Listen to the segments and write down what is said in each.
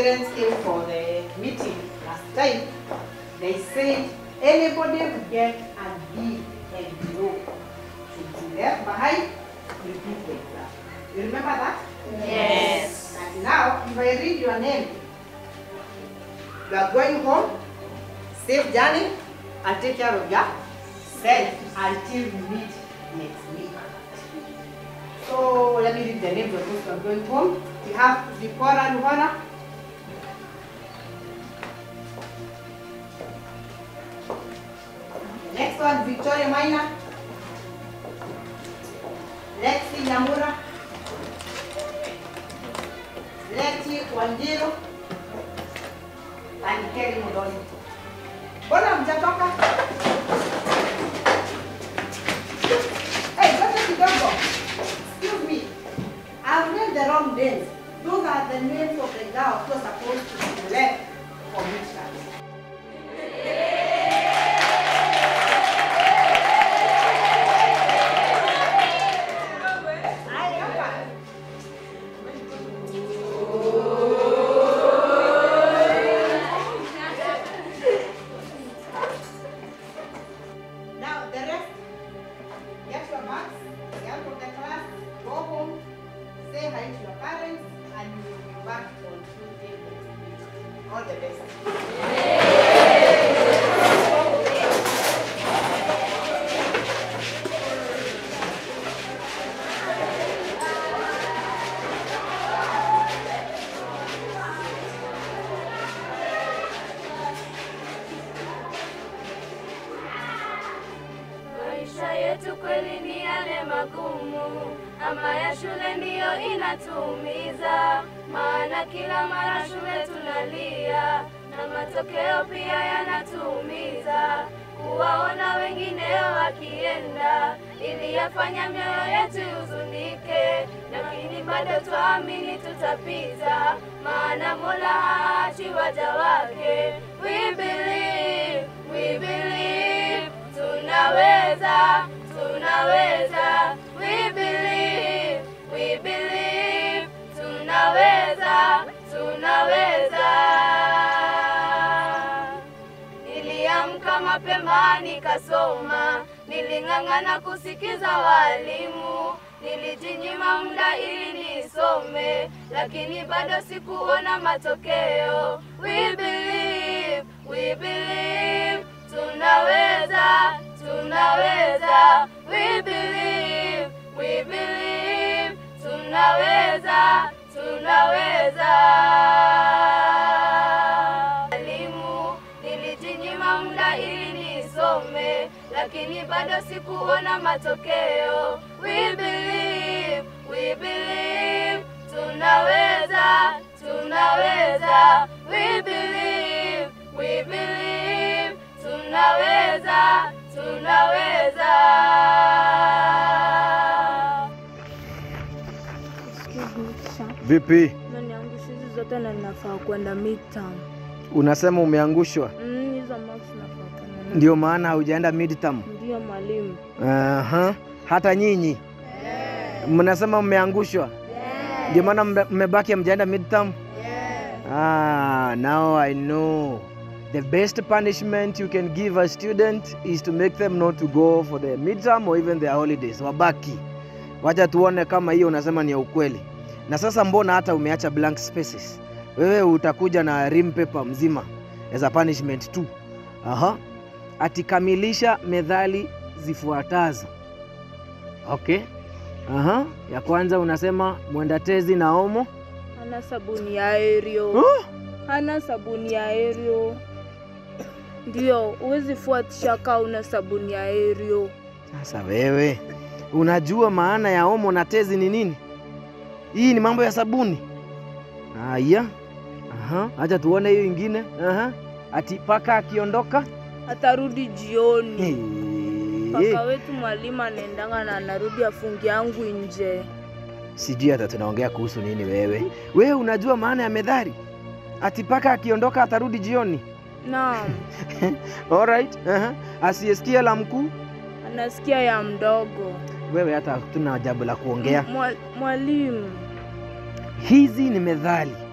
parents came for the meeting last time, they said anybody who get a B and below should be left behind, repeat the exam. You remember that? Yes. And now, if I read your name, you are going home, safe journey, and take care of yourself until we meet next week. So let me read the names of those who are going home. We have Zipporah Luhana. The next one, Victoria Maina. Lexi Nyamura. Leti Wanjiru. And Kelly Mudoni. Mbona mjatoka? Hey, ngoja kidogo. Excuse me. I've read the wrong names. Those are the names of the girls who are supposed to be left for midterm. Ay, hapa. Now the rest, get your bags, get out of the class, go home, say hi to your parents, and you will be back on Tuesday next week. All the best. Maisha yetu kweli ni yale magumu, ama ya shule ndiyo inatuumiza, maana kila mara shule tunalia na matokeo pia yanatuumiza. Kuwaona wengine wakienda iliyafanya mioyo yetu huzunike, lakini bado twaamini tutapita, maana Mola haachi waja wake. We believe, we believe tunaweza, tunaweza. We believe, we believe tunaweza, tunaweza. Niliamka mapema nikasoma, niling'ang'ana kusikiza walimu, nilijinyima muda ili nisome, lakini bado sikuona matokeo. We believe, we believe tunaweza, tunaweza. We believe, we believe tunaweza, tunaweza. Elimu nilijinyima muda ili nisome, lakini bado sikuona matokeo. We believe, we believe tunaweza, tunaweza. We believe, we believe tunaweza, tunaweza. Excuse me, teacher. Vipi, Umeniangusha hizi zote na ninafaa kwenda midterm. unasema umeangushwa? Mm, hizo marks nafaa kwenda nazo. Ndio maana haujaenda midterm? Ndio mwalimu. Aha. Hata nyinyi mnasema mmeangushwa, ndio maana mme- mmebaki hamjaenda midterm? Ah, now I know. The best punishment you can give a student is to make them not to go for the midterm or even their holidays. Wabaki. Wacha tuone kama hiyo unasema ni ya ukweli. Na sasa mbona hata umeacha blank spaces? Wewe utakuja na rim paper mzima as a punishment tu. Aha. Atikamilisha methali zifuatazo. Okay. Aha. Ya kwanza unasema mwenda tezi na omo. Hana sabuni ya Aerial. Huh? Hana sabuni ya Aerial. Ndio, huwezi fuatisha kaa una sabuni ya Aerial. Sasa wewe unajua maana ya omo na tezi ni nini? Hii ni mambo ya sabuni. Haya, aha, acha tuone hiyo ingine. Aha, ati paka akiondoka Atarudi jioni. Hey. Paka wetu mwalimu anaendanga na anarudi afungi yangu nje. Sijui hata tunaongea kuhusu nini wewe. Wewe unajua maana ya methali? Ati paka akiondoka atarudi jioni. Naam, Alright. Aha. Asiyesikia la mkuu. anasikia ya mdogo. Wewe hata hatuna jambo la kuongea. Mwa- Mwalimu, Hizi ni methali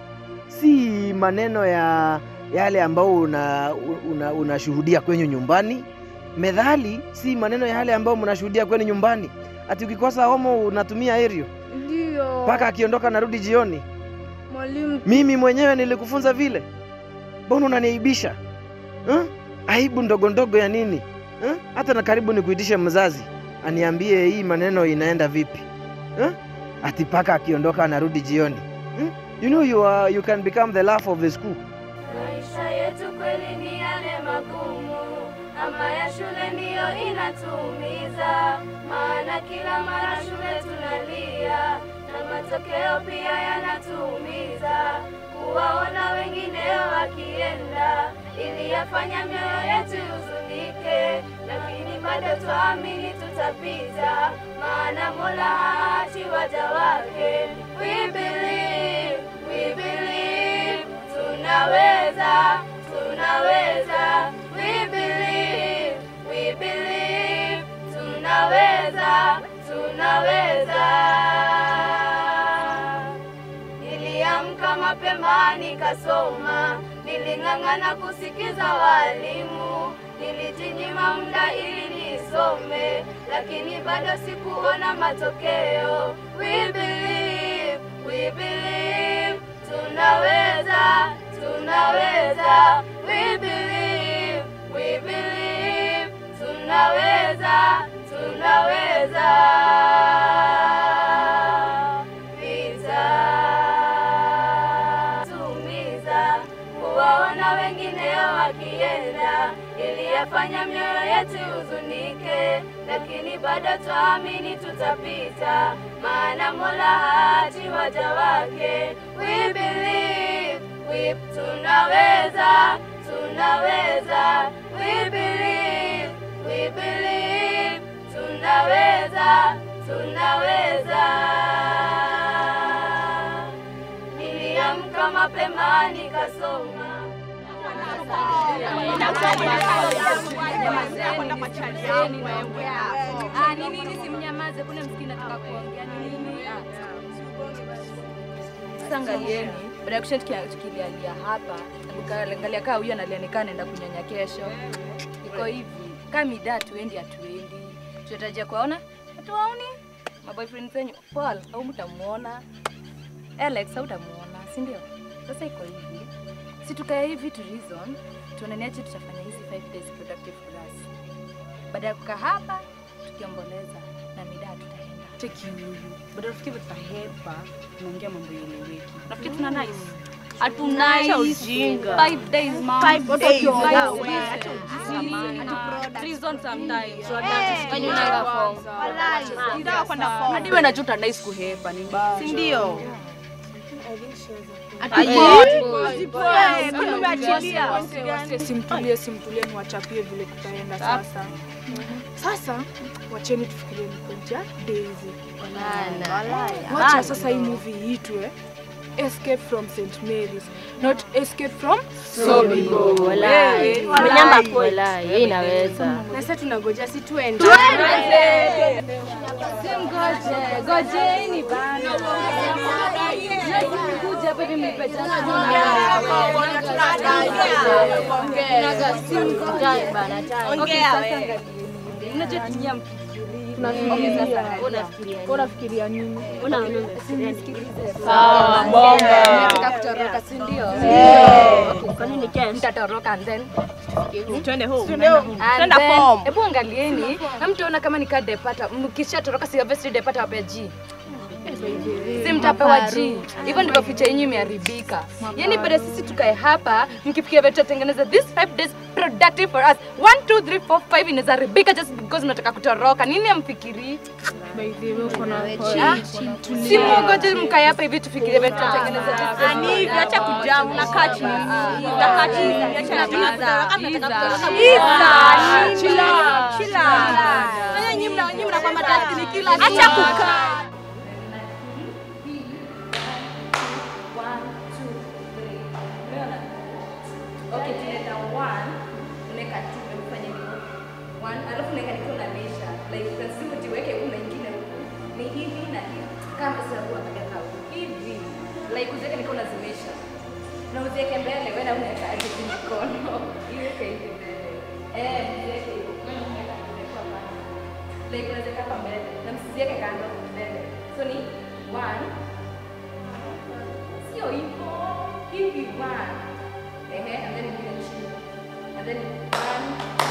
si maneno ya yale ambao unashuhudia una, unashuhudia kwenye nyumbani. Methali si maneno ya yale ambao mnashuhudia kwenye nyumbani. Ati ukikosa homo unatumia erio Ndio. mpaka akiondoka narudi jioni. Mwalimu, Mimi mwenyewe nilikufunza vile, mbona unaniaibisha huh? Aibu ndogo ndogo ya nini huh? Hata na karibu nikuitishe mzazi aniambie hii maneno inaenda vipi huh? Ati paka akiondoka anarudi jioni huh? You know you, are, you can become the laugh of the school. Maisha yetu kweli ni yale magumu, ama ya shule ndiyo inatuumiza, maana kila mara shule tunalia na matokeo pia yanatuumiza. Kuwaona wengineo wakienda iliyafanya mioyo yetu huzunike, lakini bado twaamini tutapita, maana Mola haachi waja wake. We believe, we believe, tunaweza, tunaweza. We believe, we believe, tunaweza, tunaweza. Niliamka mapema nikasoma, niling'ang'ana kusikiza walimu, nilijinyima muda ili nisome, lakini bado sikuona matokeo. We believe, we believe, tunaweza, tunaweza. We believe, we believe, tunaweza, tunaweza. Vita tumiza kuwaona wengineo wakienda, iliyafanya mioyo yetu huzunike, lakini bado twaamini tutapita, maana Mola haachi waja wake. We believe, we tunaweza, tunaweza. We believe, we believe, tunaweza, tunaweza. Niliamka mapema nikasoma. Ah, ni nini simnyamaze? Kuna msikini nataka kuongea ni nini? Sasa angalieni, baada ya kusha tukilialia hapa, angalia kaa huyu analia nikaa anaenda kunyonya kesho. Iko hivi, kama mida tuendi hatuendi, tunatarajia kuwaona hatuwaoni maboyfriend zenyu. Paul au mtamuona, Alex au utamuona, si ndio? Sasa iko hivi, si tukae hivi tu reason, tuonaniaje tutafanya hizi 5 days productive for us. Baada ya kukaa hapa tukiomboleza na mida tutaenda cheki huyu bado nafikiri tutahepa tunaongea mambo yeleweki nafikiri tuna nice Acha ujinga. Five days, mom. Five Watu days. wakiongea Wow. wewe. Acha ujinga. Treason sometimes. Kwani unaenda form? Nitaka kwenda form. Hadi wewe najuta nice kuhepa ni mbaya. Si ndio? Simtulie, simtulie, niwachapie vile tutaenda sasa. Sasa wacheni tufikirie mkoja Daisy. Wacha sasa hii movie iitwe Escape from St Mary's, not Escape from Sobibo. Wewe, Mnyamba kweli, inaweza. Na sasa tunangoja si tuende. Simgoje, gojeni bana. Kuja hapa hivi mlipe jana. Unajua tumia Unafikiria nini? Sawa, Nataka kutoroka, si ndio? Kwa nini kesho? Mtatoroka and then Twende home. And Twenda then, form. Hebu angalieni, hamtaona kama nikaa depata, mkishatoroka si obviously depata wape G. Si mtapewa G. Hivyo ndivyo picha yenyu imeharibika. Yaani baada sisi tukae hapa, mkifikia vile tutatengeneza this five days productive for us. 1 2 3 4 5 inaweza haribika just because mnataka kutoroka. Nini amfikiri? Si mwogoje mkae hapa hivi tufikirie vile tutatengeneza this Ani hivi acha kujaa unakaa chini. Unakaa chini. Acha Isa. Chila. Chila. Wewe nyinyi mna nyinyi mnakuwa matajiri kila siku. Acha kukaa. Okay, tunaenda one, unaweka two, umefanya nini? One, alafu unaweka nikiwa na measure. Like lazima ujiweke kuna ingine huku. Ni hivi na hivi. Kama sasa huwa angalia kama hivi. Like uziweke nikiwa unazimesha. na uziweke mbele, wewe na unaweka aje tu mikono. Iweke hivi mbele. Eh, mziweke hivyo. Wewe unaweka mbele kwa pande. Like unaweza hapa mbele na msiziweke kando mbele. So ni one. Sio hivyo. Hivi one. Ehe, and then ingine chini. And then one.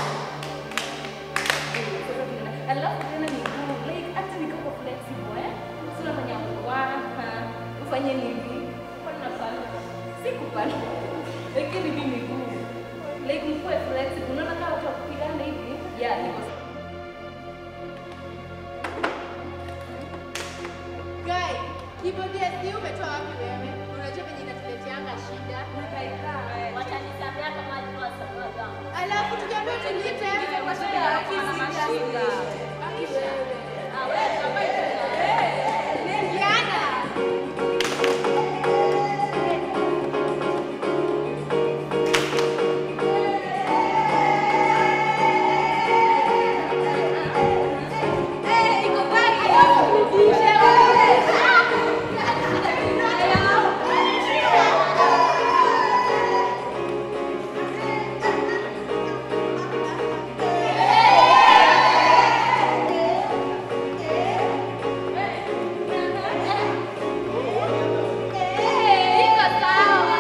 Sasa tuna- Alafu tena miguu like hata miguu kwa flexible eh. So unafanya one, ufanye hivi. Kwa nafanya si kupanda. Lakini hivi miguu. Like mkuwe flexible. Unaona kama watu wa kupigana hivi? Yeah, hivyo. Guy, hivyo DSD umetoa wapi wewe? Unajua venye inatuleteanga shida. Watanisamea kama alikuwa sababu. Alafu tukiambiwa tulipe kwa shida ya shida. Aki wewe. Ah, wewe kama Diana. iko sawa.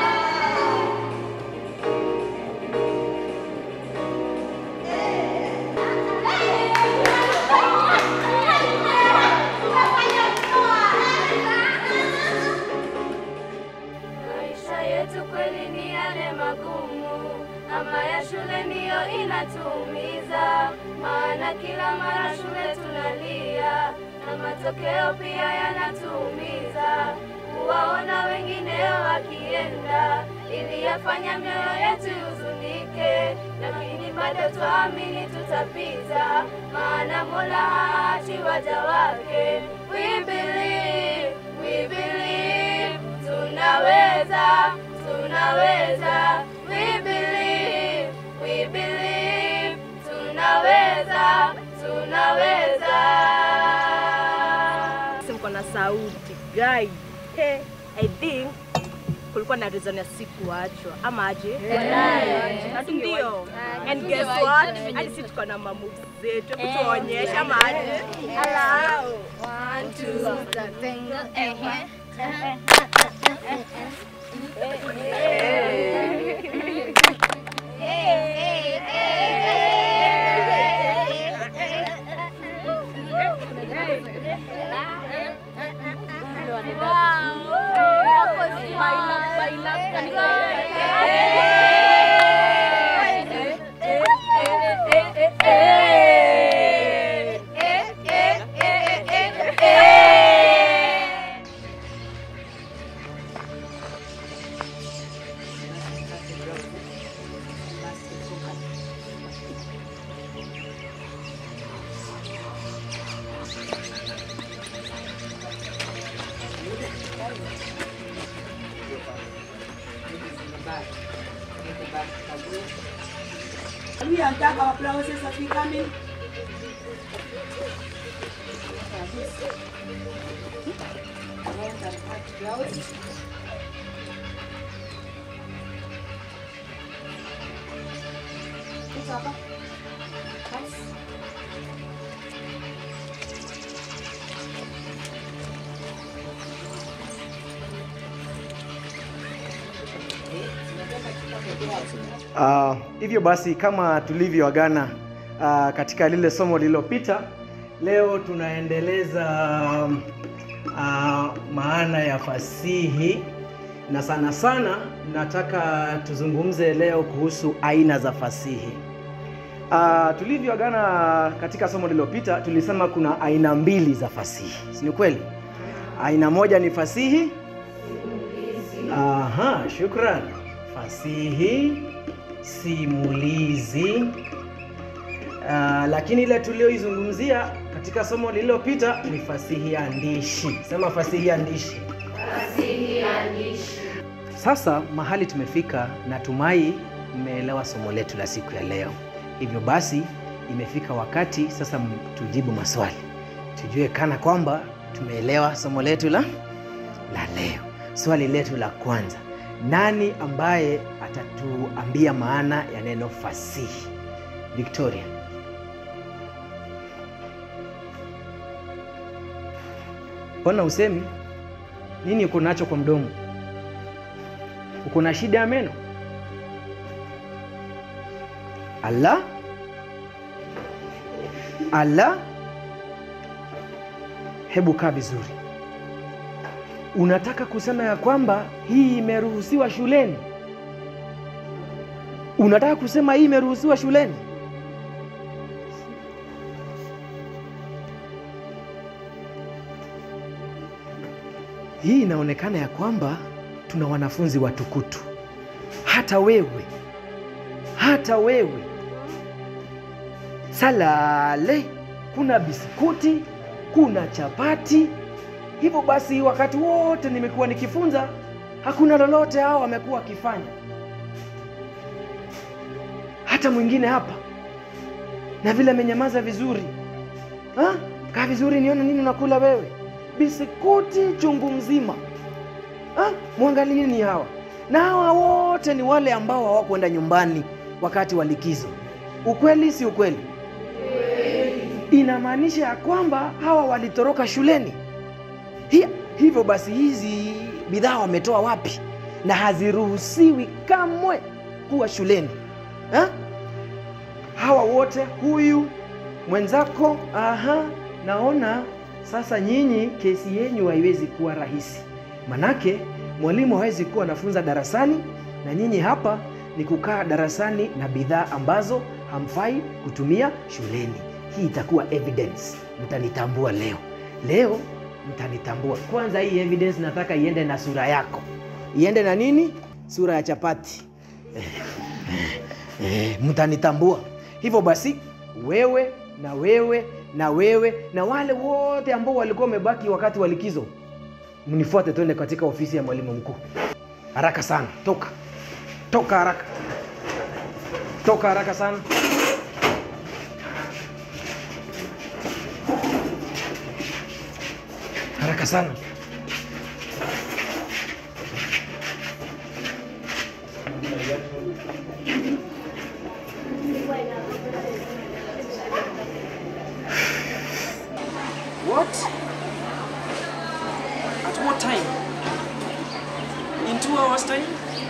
Maisha yetu kweli ni yale magumu, ama ya shule ndiyo inatuumiza, maana kila mara shule tunalia na matokeo pia yanatuumiza. Kuwaona wengine wakienda iliyafanya mioyo yetu huzunike, lakini bado twaamini tutapita, maana Mola haachi waja wake. We believe, we believe, tunaweza, tunaweza. We believe, we believe, tunaweza, tunaweza. mko na sauti guy hey, I think kulikuwa na reason ya sikuachwa ama aje Na ndio and guess what hadi sisi tuko na mamoves zetu hebu tuonyeshe ama aje Allow. one two We and thank our promises of becoming. Uh, hivyo basi kama tulivyoagana uh, katika lile somo lililopita, leo tunaendeleza um, uh, maana ya fasihi na sana sana nataka tuzungumze leo kuhusu aina za fasihi. Uh, tulivyoagana katika somo lililopita tulisema kuna aina mbili za fasihi, si ni kweli? Aina moja ni fasihi Aha, shukran. Fasihi simulizi. Uh, lakini ile tulioizungumzia katika somo lililopita ni fasihi andishi. Sema fasihi andishi. Sasa mahali tumefika, natumai mmeelewa somo letu la siku ya leo. Hivyo basi, imefika wakati sasa m- tujibu maswali, tujue kana kwamba tumeelewa somo letu la la leo. Swali letu la kwanza, nani ambaye atatuambia maana ya neno fasihi? Victoria. Mbona usemi nini? Uko nacho kwa mdomo? Uko na shida ya meno? Ala, ala, hebu kaa vizuri. Unataka kusema ya kwamba hii imeruhusiwa shuleni? Unataka kusema hii imeruhusiwa shuleni? Hii inaonekana ya kwamba tuna wanafunzi watukutu. Hata wewe, hata wewe. Salale, kuna biskuti, kuna chapati. Hivyo basi, wakati wote nimekuwa nikifunza, hakuna lolote hao wamekuwa wakifanya. Hata mwingine hapa na vile amenyamaza vizuri. Ha? Kaa vizuri nione nini unakula wewe. Biskuti chungu mzima. Ha? Mwangalieni hawa, na hawa wote ni wale ambao hawakwenda nyumbani wakati wa likizo. Ukweli si ukweli? Inamaanisha ya kwamba hawa walitoroka shuleni. Hi, hivyo basi hizi bidhaa wametoa wapi? Na haziruhusiwi kamwe kuwa shuleni ha? Hawa wote, huyu mwenzako, aha, naona sasa nyinyi kesi yenyu haiwezi kuwa rahisi, manake mwalimu hawezi kuwa anafunza darasani na nyinyi hapa ni kukaa darasani na bidhaa ambazo hamfai kutumia shuleni. Hii itakuwa evidence, mtanitambua leo. Leo mtanitambua. Kwanza hii evidence nataka iende na sura yako, iende na nini? Sura ya chapati. Eh, mtanitambua. Hivyo basi wewe na wewe na wewe na wale wote ambao walikuwa wamebaki wakati wa likizo, mnifuate twende katika ofisi ya mwalimu mkuu. Haraka sana, toka toka haraka, toka haraka sana. Haraka sana. What? At what time? In two hours' time?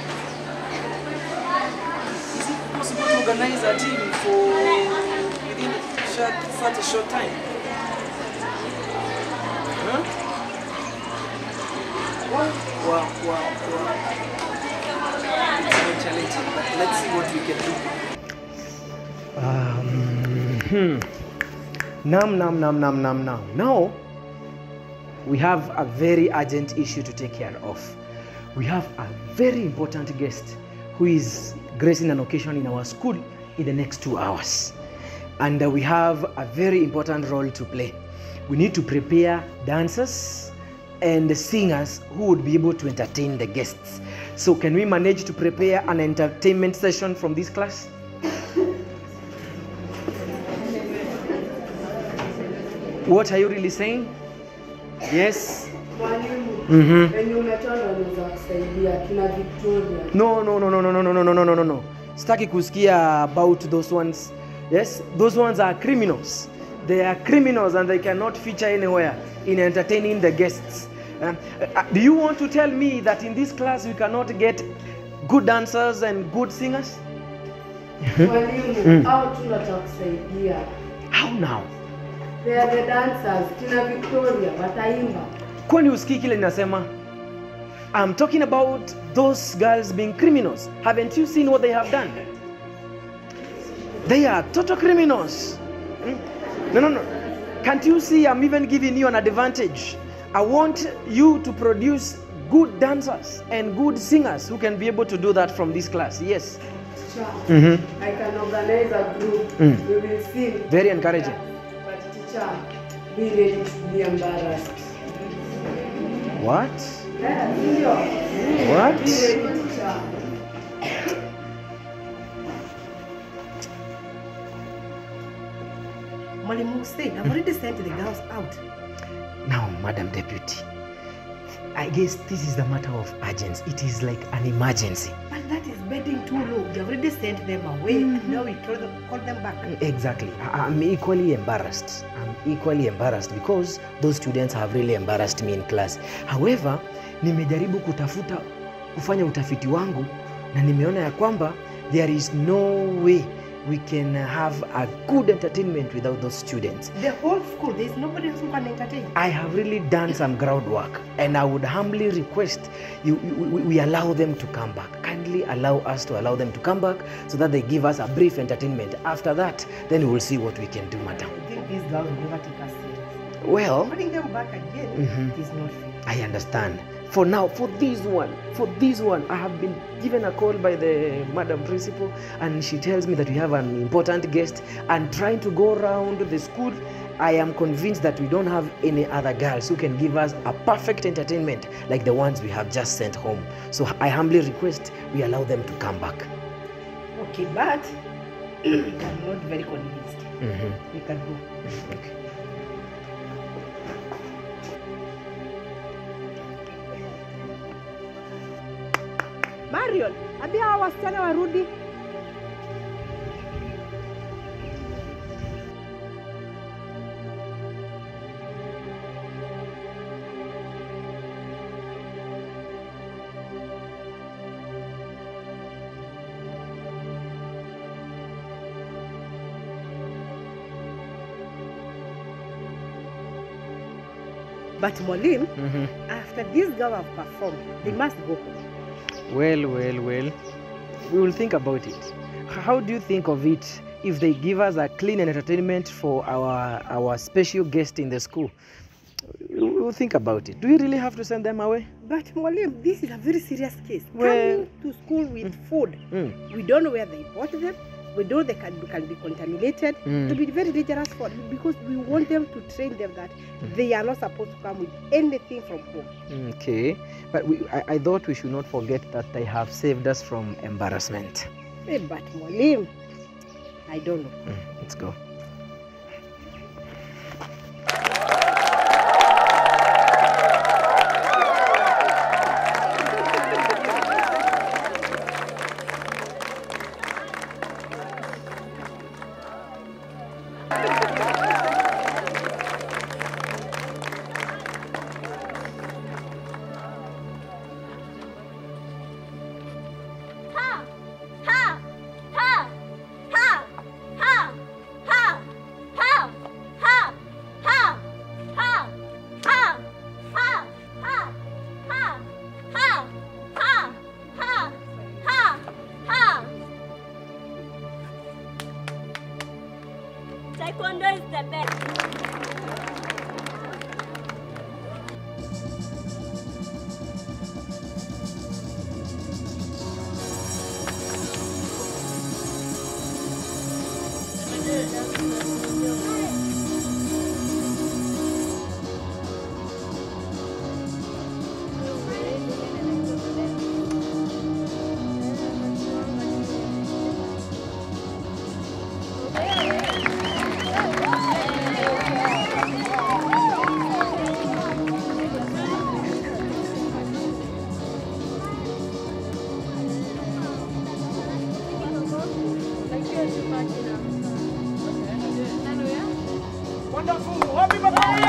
Is it possible to organize a team for within short, such a short time? Huh? Wow, wow, wow, wow. It's so challenging, but let's see what we can do. Um, hmm. Nam, nam, nam, nam, nam, nam. Now, we have a very urgent issue to take care of. We have a very important guest who is gracing an occasion in our school in the next two hours. And uh, we have a very important role to play. We need to prepare dancers and singers who would be able to entertain the guests. So, can we manage to prepare an entertainment session from this class? What are you really saying? Yes. Mwalimu, Mhm. wenye umetoa ndo wanaweza kusaidia kina Victoria. No, no, no, no, no, no, no, no, no, no, no, no, no. Sitaki kusikia about those ones. Yes, those ones are criminals. They are criminals and they cannot feature anywhere in entertaining the guests. Um, uh, do you want to tell me that in this class we cannot get good dancers and good singers? Mwalimu, Mm. hao tu ndo watakusaidia. How now? They are the dancers. Kina Victoria wataimba. Kwani usikii kile ninasema? I'm talking about those girls being criminals. Haven't you seen what they have done? They are total criminals. Hmm? No, no, no. Can't you see I'm even giving you an advantage? I want you to produce good dancers and good singers who can be able to do that from this class. Yes. Teacher, Mhm. I can organize a group. Mm. We will sing. Very encouraging. But teacher, be ready to be embarrassed. What? Yeah, ndio. What? Be ready, teacher. Mwalimu Hussein, I've already sent the girls out. Now, Madam Deputy, I guess this is a matter of urgency. It is like an emergency. But that is betting too low. You already sent them away. and Now we told them, call them back. Exactly. I- I'm equally embarrassed. I'm equally embarrassed because those students have really embarrassed me in class. However, nimejaribu kutafuta kufanya utafiti wangu na nimeona ya kwamba there is no way we can have a good entertainment without those students. The whole school, there is nobody else who can entertain. I have really done some groundwork and I would humbly request you, you we, we allow them to come back. Kindly allow us to allow them to come back so that they give us a brief entertainment. After that, then we will see what we can do, madam. I think these girls will never take us serious. Well, Putting them back again Mhm. is not fair. I understand. For now, for this one, for this one, I have been given a call by the madam principal, and she tells me that we have an important guest. And trying to go around the school, I am convinced that we don't have any other girls who can give us a perfect entertainment like the ones we have just sent home. So I humbly request we allow them to come back. Okay, but I'm not very convinced. Mhm. We can go. Okay. Marion, ambia hawa wasichana warudi. But Molim, Mhm. after these girls have performed, they must go home. Well, well, well. We will think about it. How do you think of it if they give us a clean entertainment for our our special guest in the school? We will think about it. Do we really have to send them away? But Molim, this is a very serious case. Well- Coming to school with food, Mm. we don't know where they bought them. We know they can, can be contaminated. Mm. It will be very dangerous for because we want them to train them that they are not supposed to come with anything from home. Okay, but we, I, I thought we should not forget that they have saved us from embarrassment. Eh, but Molim, I don't know. Mm, let's go. Ha! Ha! Ha! Ha! Ha! Ha! Ha! Ha! Ha! Ha! Ha! Ha! Ha! Ha! Ha! Ha! Ha! Ha! Ha! Taekwondo is the best. Wonderful. Happy birthday.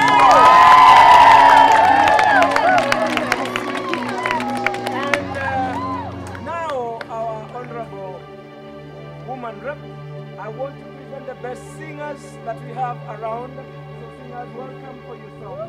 And uh, now, our honorable woman rep, I want to present the best singers that we have around. So, singers, welcome for yourself.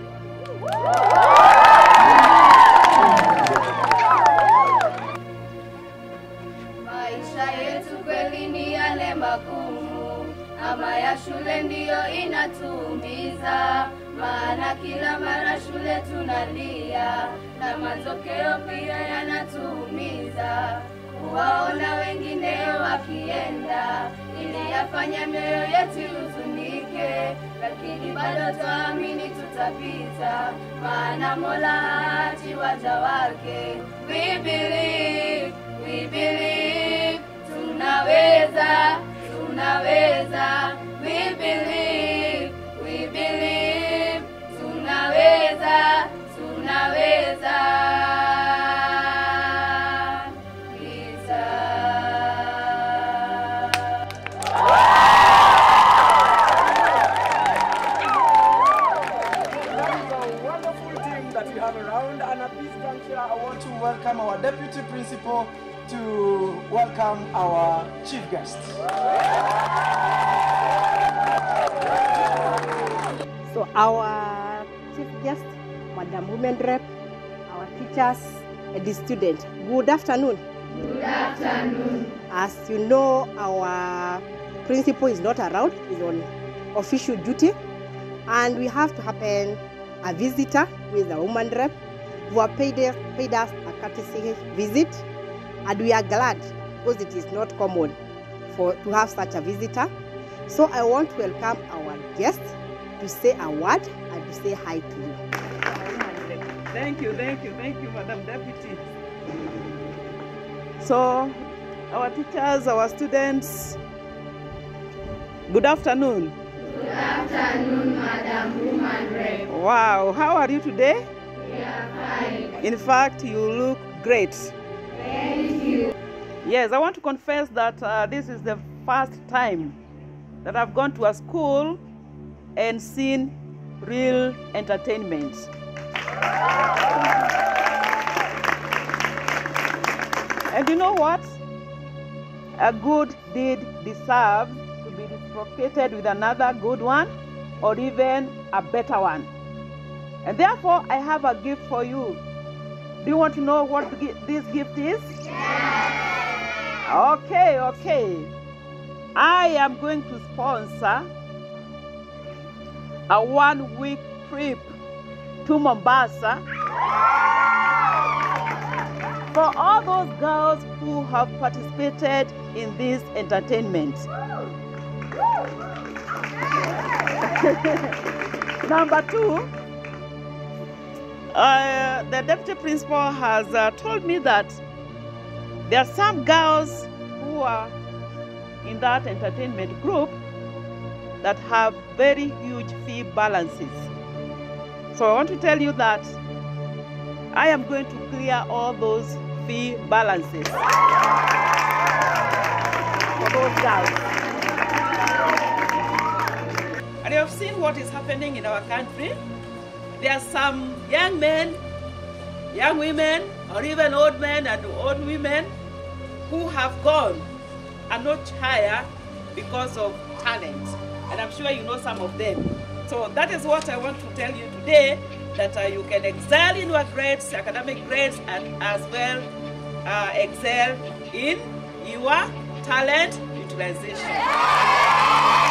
Maisha yetu kweli ni yale magumu, ama ya shule ndiyo inatuumiza, maana kila mara shule tunalia na matokeo pia yanatuumiza. Kuwaona wengine wakienda ili yafanya mioyo yetu huzunike, lakini bado twaamini tutapita, maana Mola haachi waja wake. We believe, we believe, tunaweza, tunaweza. We believe, we believe, tunaweza, tunaweza. here, I want to welcome our deputy principal to welcome our chief guest. So our chief guest, Madam Women Rep, our teachers, and the student. Good afternoon. Good afternoon. As you know, our principal is not around, is on official duty, and we have to happen a visitor with a woman rep who have paid us, paid us a courtesy visit, and we are glad because it is not common for to have such a visitor. So I want to welcome our guest to say a word and to say hi to you. Thank you, thank you, thank you, Madam Deputy. So, our teachers, our students, good afternoon. Good afternoon, Madam Woman Rep. Wow, how are you today? We are fine. In fact, you look great. Thank you. Yes, I want to confess that uh, this is the first time that I've gone to a school and seen real entertainment. And you know what? A good deed deserves to be reciprocated with another good one or even a better one. And therefore, I have a gift for you. Do you want to know what the gi- this gift is? Okay, okay. I am going to sponsor a one week trip to Mombasa for all those girls who have participated in this entertainment. Number two, uh, the deputy principal has uh, told me that there are some girls who are in that entertainment group that have very huge fee balances. So I want to tell you that I am going to clear all those fee balances for those girls. And you have seen what is happening in our country. There are some young men, young women, or even old men and old women who have gone a notch higher because of talent. And I'm sure you know some of them. So that is what I want to tell you today, that uh, you can excel in your grades, academic grades, and as well uh, excel in your talent utilization.